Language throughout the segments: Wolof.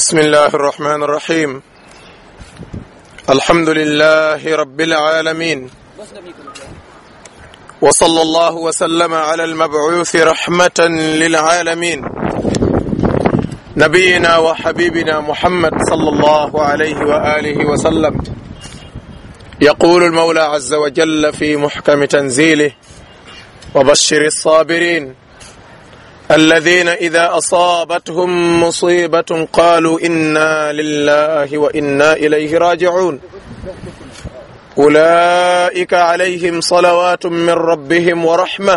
بسم الله الرحمن الرحيم الحمد لله رب العالمين وصلى الله وسلم على المبعوث رحمة للعالمين نبينا وحبيبنا محمد صلى الله عليه وآله وسلم يقول المولى عز وجل في محكم تنزيله وبشر الصابرين الذين إذا أصابتهم مصيبة قالوا إنا لله وإنا إليه راجعون أولئك عليهم صلوات من ربهم ورحمة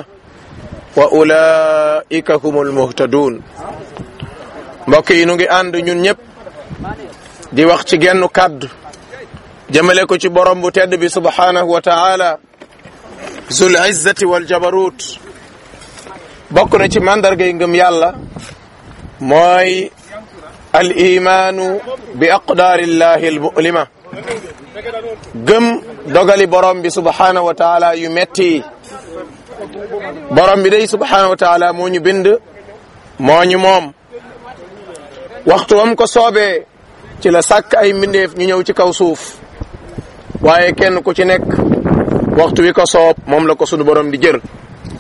وأولئك هم المهتدون mbokk yi nu ngi ànd ñun ñëpp di wax ci genn kàddu jëmale ko ci borom bu tedd bi subhanahu wa taala zul izzati wal jabarut bokk na ci mandargay ngëm yàlla mooy al imaanu bi aqdaarillahi al mulima gëm dogali borom bi subhanahu wa taala yu metti borom bi day subhanahu wa taala moo ñu bind moo ñu moom waxtu wam ko soobee ci la sàkk ay mbindeef ñu ñëw ci kaw suuf waaye kenn ku ci nekk waxtu wi ko soob moom la ko sunu borom di jër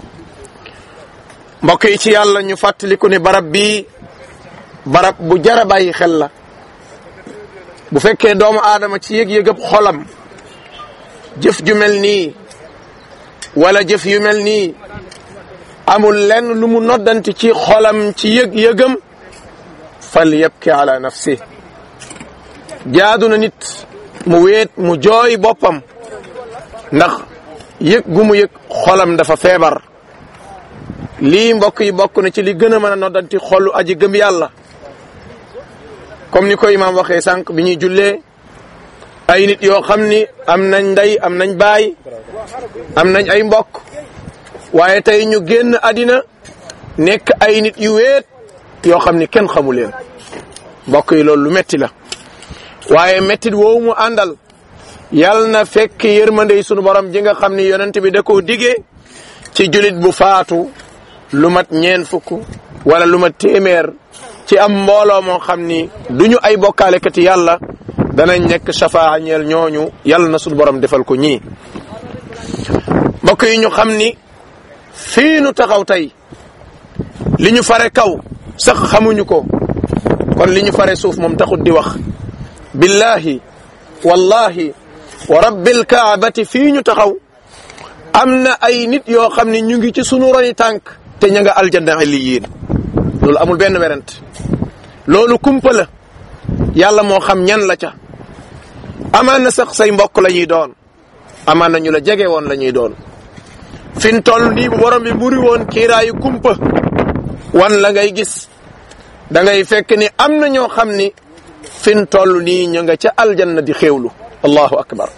mbokk yi ci yàlla ñu fàttaliku ni barab bii barab bu jara bàyyi xel la bu fekkee doomu aadama ci yëg-yëgëb xolam jëf ju mel nii wala jëf yu mel nii amul lenn lu mu noddanti ci xolam ci yëg-yëgam fal yabki ala nafsi jaadu na nit mu weet mu jooy boppam ndax yëg gu mu yëg xolam dafa feebar lii mbokk yi bokk na ci li gën a mën a noddanti xolu aji gëm yàlla comme ni ko imaam waxee sànq bi ñuy jullee ay nit yoo xam ni am nañ ndey am nañ baay am nañ ay mbokk waaye tey ñu génn àddina nekk ay nit yu weet yoo xam ni kenn xamu leen mbokk yi loolu lu metti la waaye mettit woowu mu àndal yal na fekk yërmandey sunu borom ji nga xam ni yonent bi da koo digee ci julit bu faatu lu mat ñeen fukk wala lu mat téeméer ci am mbooloo moo xam ni duñu ay bokkaalekati yàlla danañ nekk shafaa ñeel ñooñu yàlla na sunu borom defal ko ñii mbokk yi ñu xam ni fii nu taxaw tey li ñu fare kaw sax xamuñu ko kon li ñu fare suuf moom taxut di wax billahi wallahi wa rabbil kaabati fii ñu taxaw am na ay nit yoo xam ne ñu ngi ci sunu roni tànk te ña nga aljanna illiyin loolu amul benn werant loolu kumpa la yàlla moo xam ñan la ca amaan na sax say mbokk la ñuy doon amaan na ñu la jege woon la ñuy doon fin toll nii bu borom bi muri woon kiiraayu kumpa wan la ngay gis da ngay fekk ni am na ñoo xam ni fin toll nii ñu nga ca aljanna di xéewlu allahu akbar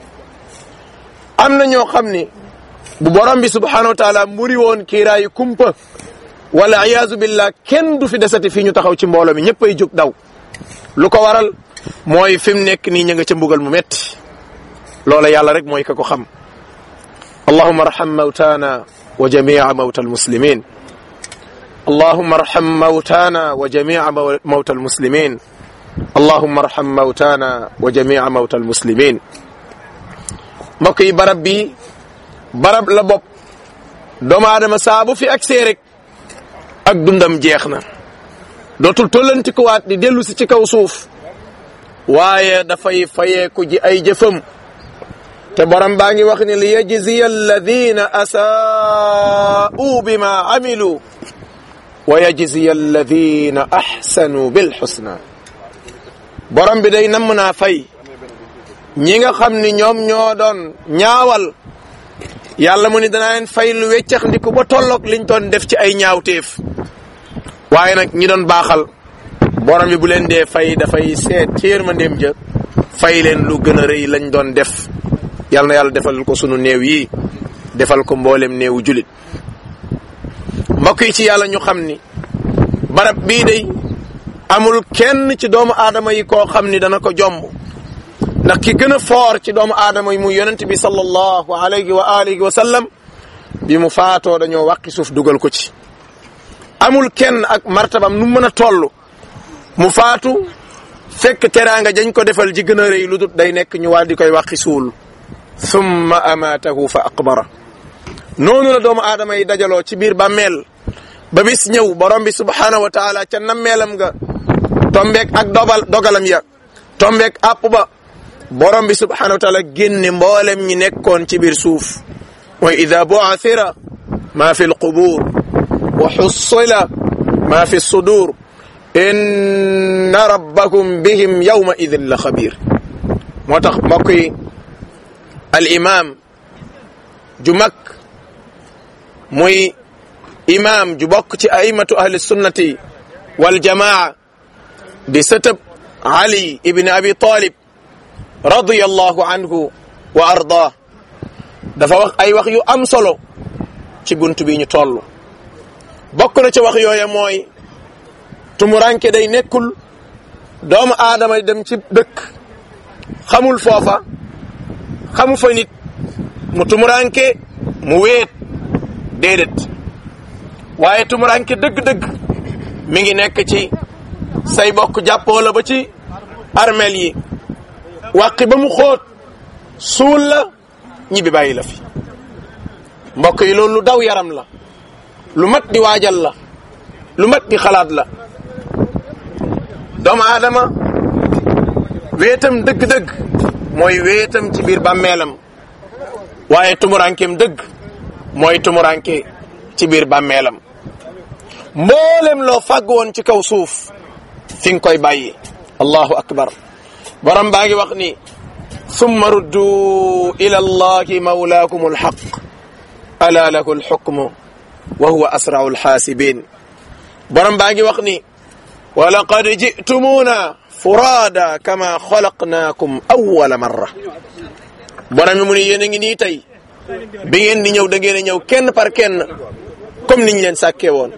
am na ñoo xam ni bu borom bi subhanahu wa taala muri woon kiiraayu kumpa wala iyaazu billah kenn du fi desati fii ñu taxaw ci mbooloo mi ñëpp ay jóg daw lu ko waral mooy fi mu nekk nii ñu nga ca mbugal mu metti loola yàlla rek mooy ka ko xam allahuma arham mawtana wa jamia mawta almuslimin اللهم ارحم موتانا وجميع موتى المسلمين اللهم ارحم موتانا وجميع موتى المسلمين mbokk yi barab bi barab la bopp doomu aadama saa bu fi agsee rek ak dundam jeex na dootul tollanti ko waat di dellu si ci kaw suuf waaye dafay fayeeku ji ay jëfam te borom baa ngi wax ni li yajziya alladina asaa'u bima amilu wa yajziya alladina ahsanu bil husna borom bi day namm naa fay ñi nga xam ni ñoom ñoo doon ñaawal yàlla mu ni danaa leen fay lu weccax ndiku ba tolloog liñ doon def ci ay ñaawteef waaye nag ñi doon baaxal borom bi bu leen dee fay dafay seet ci yërmandeem ja fay leen lu gën a rëy lañ doon def yàlla na yàlla defal ko sunu néew yi defal ko mboolem néewu julit mbokk yi ci yàlla ñu xam ni barab bii day amul kenn ci doomu aadama yi koo xam ni dana ko jomb ndax ki gën a foor ci doomu aadama yi muy yonent bi sallallahu alayhi wa alihi wa sallam bi mu faatoo dañoo wàqi suuf dugal ko ci amul kenn ak martabam nu mën a toll mu faatu fekk teraanga jañ ko defal ji gën a rëy lu dut day nekk ñu waal di koy waxi suul thumma amaatahu fa aqbara noonu la doomu aadama yi dajaloo ci biir bàmmeel ba bis ñëw borom bi subhaanahu wa taala ca nammeelam nga tombeek ak dogal dogalam ya tombeek àpp ba borom bi subhaanahu wa taala génne mboolem ñi nekkoon ci biir suuf mooy ida bu'athira ma fi lqubur wa xussila ma fi sudur inna rabbakum bihim yawma idin la xabir moo tax mbokk yi al imam ju mag muy imam ju bokk ci aimatu ahli sunnati wal jamaa di sëtëb ali ibn abi talib radiyallahu anhu wa ardah dafa wax ay wax yu am solo ci bunt bi ñu toll bokk na ci wax yooya mooy tumuranke day nekkul doomu aadama dem ci dëkk xamul foofa xamu fa nit mu tumuranke mu weet déedéet waaye tumuranke dëgg-dëgg mi ngi nekk ci say bokk jàppoo la ba ci armel yi wàqi ba mu xóot suul la ñibbi bàyyi la fi mbokk yi loolu lu daw yaram la lu mat di waajal la lu mat di xalaat la doomu aadama wéetam dëgg-dëgg mooy wéetam ci biir bàmmeelam waaye tumurankeem dëgg mooy tumuranke ci biir bàmmeelam mboolem loo fàgg woon ci kaw suuf fi nga koy bàyyi allahu akbar borom baa ngi wax ni summa ruddu ila allahi mawlaakum alxaq ala lahu alxukmu wa huwa asrau alxaasibin borom baa ngi wax ni wa laqad jitumuna furaada kama xalaqnaakum awwala marra borom mi mu ni yéen a ngi nii tey bi ngeen di ñëw da ngeen a ñëw kenn par kenn comme niñ leen sàkkee woon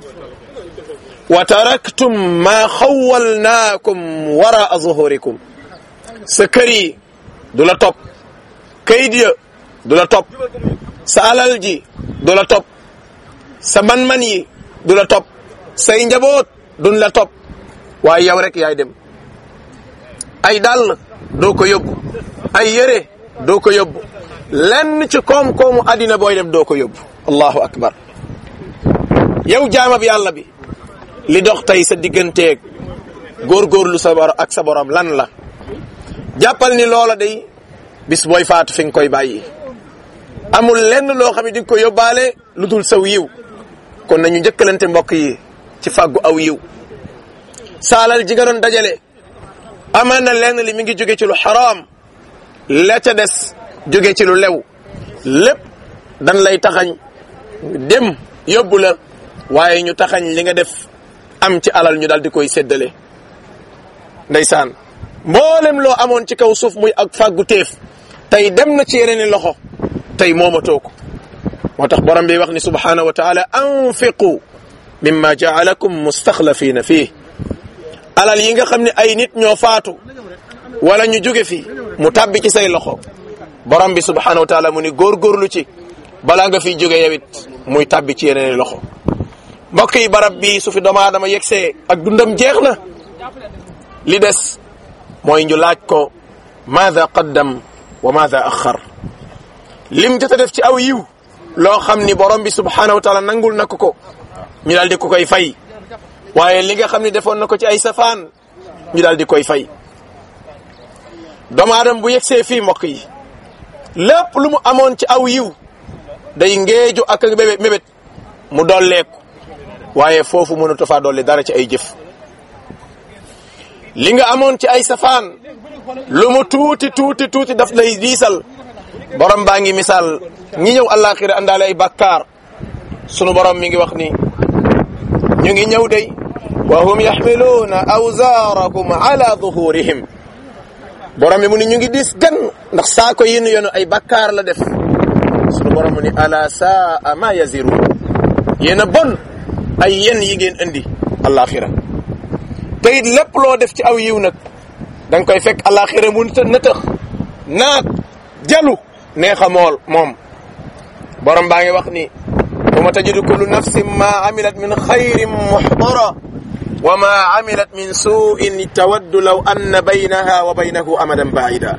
wa taraktum ma xawalnaakum waraa zuhurikum sa kër yi du la topp kayit ya du la topp sa alal ji du la topp sa man-man yi du la topp say njaboot duñ la topp waaye yow rek yaay dem ay dàll doo ko yóbbu ay yére doo ko yóbbu lenn ci koom-koomu àddina booy dem doo ko yóbbu allahu akbar yow jaamab yàlla bi li dox tey sa digganteeg góorgóorlu sa bor ak sa borom lan la jàppal ni loola day bis booy faatu fi nga koy bàyyi amul lenn loo xam ne di nga ko yóbbaale lu dul saw yiw kon nañu njëkkalante mbokk yi ci fàggu aw yiw saalal ji nga doon dajale amaan na lenn li mi ngi jóge ci lu xaraam la ca des jóge ci lu lew lépp dan lay taxañ dem yóbbu la waaye ñu taxañ li nga def am ci alal ñu daal di koy séddale ndeysaan mboolem loo amoon ci kaw suuf muy ak fàggu téef tey dem na ci yeneen loxo tey moomatoo ko moo tax borom bi wax ni subhanahu wa taala anfiqu mimma jaalakum mustaxlafina fii alal yi nga xam ne ay nit ñoo faatu wala ñu jóge fi mu tàbbi ci say loxo borom bi subhanahu wa taala mu ni góorgóorlu ci balaa nga fiy jóge yawit muy tàbbi ci yeneen loxo mbokk yi barab bi su fi doomu aadama yegsee ak dundam jeex na li des mooy ñu laaj ko maada qaddam wa maada axar lim jot a def ci aw yiw loo xam ni borom bi subhanahu wa taala nangul na ko ko ñu daal di ko koy fay waaye li nga xam ni defoon na ko ci ay safaan ñu daal di koy fay doomu aadama bu yegsee fii mbokk yi lépp lu mu amoon ci aw yiw day ngeeju ak mébét mébét mu dolleeku waaye foofu mënatu faa dolli dara ci ay jëf li nga amoon ci ay safaan lu mu tuuti tuuti tuuti daf lay diisal borom baa ngi misaal ñi ñëw àllaaxira àndaale ay bàkkaar sunu borom mi ngi wax ni ñu ngi ñëw day wa hum yaxmiluuna awzaarakum ala duhurihim borom bi mu ni ñu ngi diis gan ndax saako yi nu yenu ay bàkkaar la def sunu borom mu ni ala saa ma yaziruun yéen a bon ay yen yi ngeen indi àllaaxira te it lépp loo def ci aw yiw nag da nga koy fekk àllaaxira mu të nëtëx naat jalu neexa mool moom borom baa ngi wax ni wa ma tajidu kullu nafsin ma amilat min xayrin muxdara wa ma amilat min suin tawaddu law anna baynaha wa baynahu amadan baida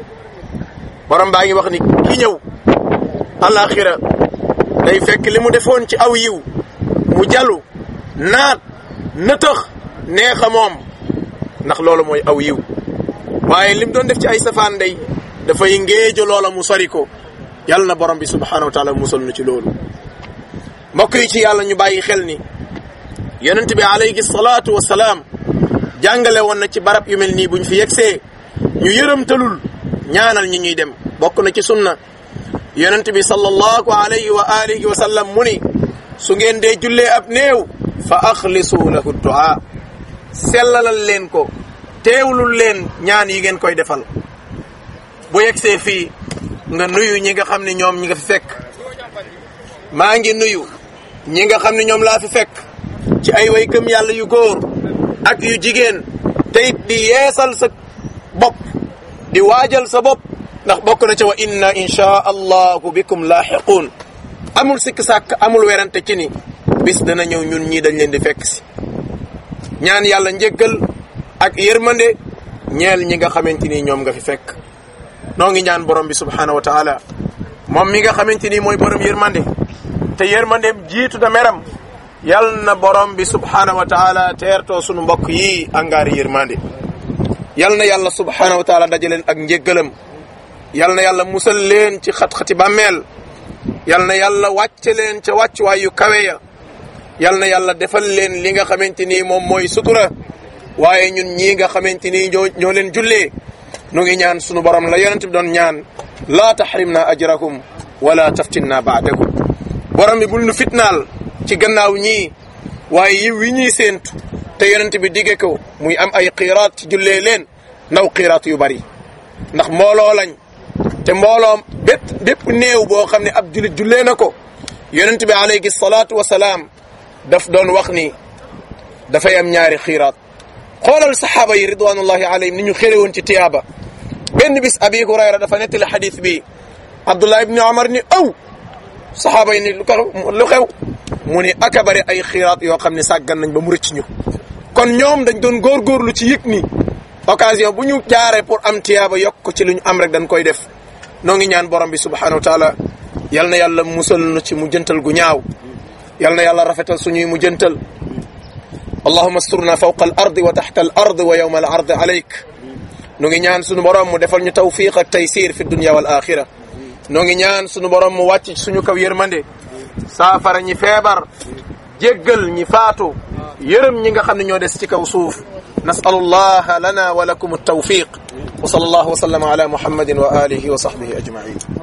borom baa ngi wax ni ki ñëw alaxira day fekk li mu defoon ci aw yiw mu jalu naat nëtëx neexa moom ndax loolu mooy aw yiw waaye lim doon def ci ay safaan day dafay ngéejo loola mu sori ko yàlla na borom bi subhanahu wa taala musal nu ci loolu mbokk yi ci yàlla ñu bàyyi xel ni yonent bi alayhi salaatu wasalaam jàngale woon na ci barab yu mel nii buñ fi yegsee ñu yërëmtalul ñaanal ñi ñuy dem bokk na ci sunna yonent bi sallallahu alayhi wa alihi wa sallam mu ni su ngeen dee jullee ab néew fa axlisu lahu du'a sellalal leen ko teewlul leen ñaan yi ngeen koy defal bu yegsee fii nga nuyu ñi nga xam ne ñoom ñi nga fi fekk maa ngi nuyu ñi nga xam ne ñoom laa fi fekk ci ay way gëm yàlla yu góor ak yu jigéen te it di yeesal sa bopp di waajal sa bopp ndax bokk na ci wa inna insha allahu bikum laaxiquun amul sikk sàkk amul werante ci ni bis dana ñëw ñun ñii dañ leen di fekk si ñaan yàlla njéggal ak yërmande ñeel ñi nga xamante ni ñoom nga fi fekk noo ngi ñaan borom bi subhanahu wa taala moom mi nga xamante ni mooy borom yërmande te yërmandeem jiitu da meram yal na borom bi subhanahu wa taala teertoo sunu mbokk yi angaari yërmande yal na yàlla subhanahu wa taala dajaleen ak njéggalam yal na yàlla musal leen ci xat-xati bàmmeel yal na yàlla wàcce leen ca wàccuwaay yu kawe ya yal na yàlla defal leen li nga xamante ni moom mooy sutura waaye ñun ñii nga xamante ni ñoo ñoo leen jullee nu ngi ñaan sunu borom la yonent bi doon ñaan laa taxrimna ajrakum wala taftinna baadakum borom bi bul nu fitnaal ci gannaaw ñii waaye yiw wi ñuy séentu te yonent bi digge ko muy am ay xiiraat ci jullee leen ndaw xiiraat yu bari ndax mbooloo lañ te mbooloo bépp bépp néew boo xam ne ab julit jullee na ko yonent bi alayhi salaatu wasalaam daf doon wax ni dafay am ñaari xiiraat xoolal saxaaba yi ridwanullahi alayhim ni ñu xére woon ci tiyaaba benn bis abi hurayra dafa nettali xadis bi abdullah ibni omar ni aw saxaaba yi ni lu ko lu xew mu ni aka bari ay xiiraat yoo xam ne sàggan nañ ba mu rëcc ñu kon ñoom dañ doon góorgóorlu ci yëg ni occasion bu ñu jaaree pour am tiyaaba yokk ko ci lu ñu am rek dañ koy def noo ngi ñaan borom bi subhanahu wa taala yal na yàlla musal nu ci mu jëntal gu ñaaw yal na yàlla rafetal suñuy mu jëntal allahuma asturna fawqa al ardi wa taxta al ard wa yawma al ard alayk nu ngi ñaan sunu borom mu defal ñu tawfiq ak taysir fi dunya wal axira noo ngi ñaan sunu borom mu wàcc suñu kaw yërmande saafara ñi feebar jéggal ñi faatu yërëm ñi nga xam ne ñoo des ci kaw suuf nasalu allah lana wa lakum altawfiq wa sallallahu wa sallama ala muhammadin wa alihi wa sahbihi ajmain